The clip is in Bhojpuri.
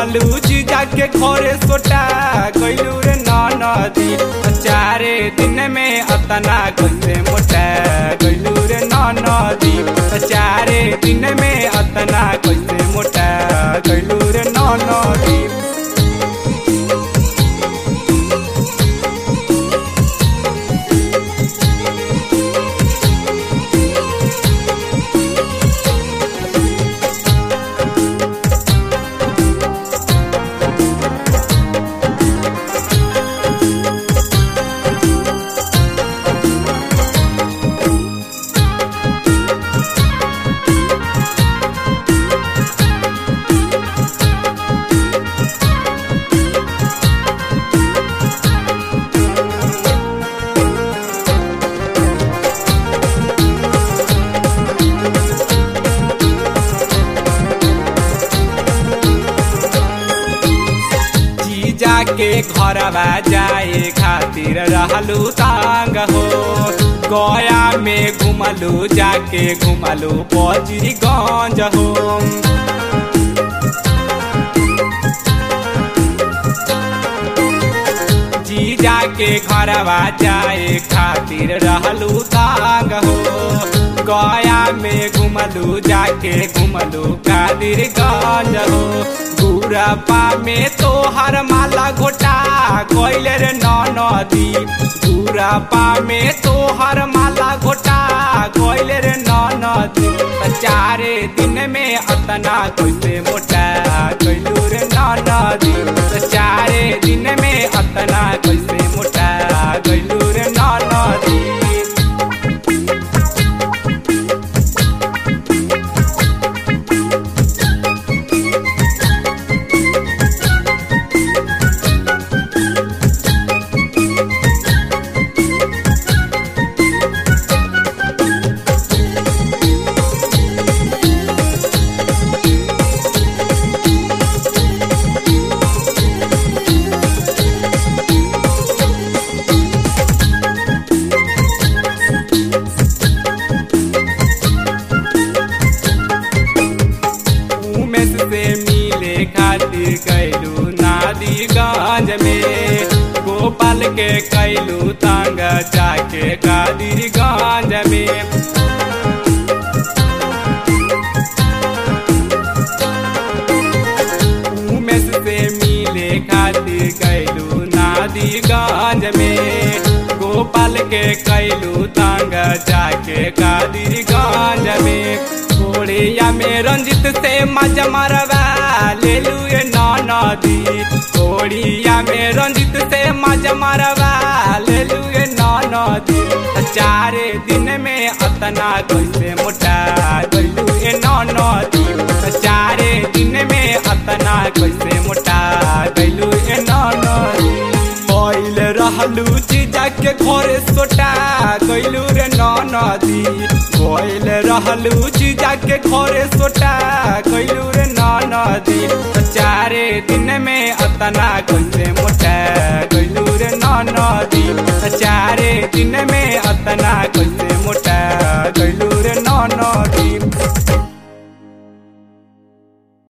रहलू जीजा के घरे सोटा गइलू रे नदी चारे दिन में अतना कैसे मोटा गइलू रे नदी चारे दिन में अतना कैसे मोटा गइलू रे नदी जीजा के घरवा जाए खातिर रहलू तांग हो गया में घुमलू जाके घुमलू पचरी गंज हो जीजा के घरवा जाए खातिर रहलू तांग हो गया में घुमलू जाके घुमलू कादिर गंज हो गुरपा में तो हर माला घोटा कोइले रे नदी गुरपा में तो हर माला घोटा कोइले रे नदी चारे दिन में अतना कैसे मोटा कैलू रे नदी चारे दिन में अतना कैसे मोटा कैलू रे नदी उमेश से मिले खातिर कैलू नादीगंज में गोपाल के कैलू तांग जाके कादिरगंज में उमेश से मिले खातिर कैलू नादीगंज में गोपाल के कैलू तांग जाके कादिरगंज में कोड़िया में रंजित से मजा मरवा ले लू ये नदी कोड़िया में रंजित से मजा मरवा ले लू ये नदी चारे दिन में अतना कैसे मोटा गलू ये नदी चारे दिन में अतना कैसे मोटा गलू ये नदी कोइल रहलू जीजा के घरे सोटा गइलू रे नदी कोइल रहलू जीजा के घरे सोटा गइलू रे नदी चारे दिन में अतना कैसे मोटा गइलू रे नदी चारे दिन में अतना कैसे मोटा गइलू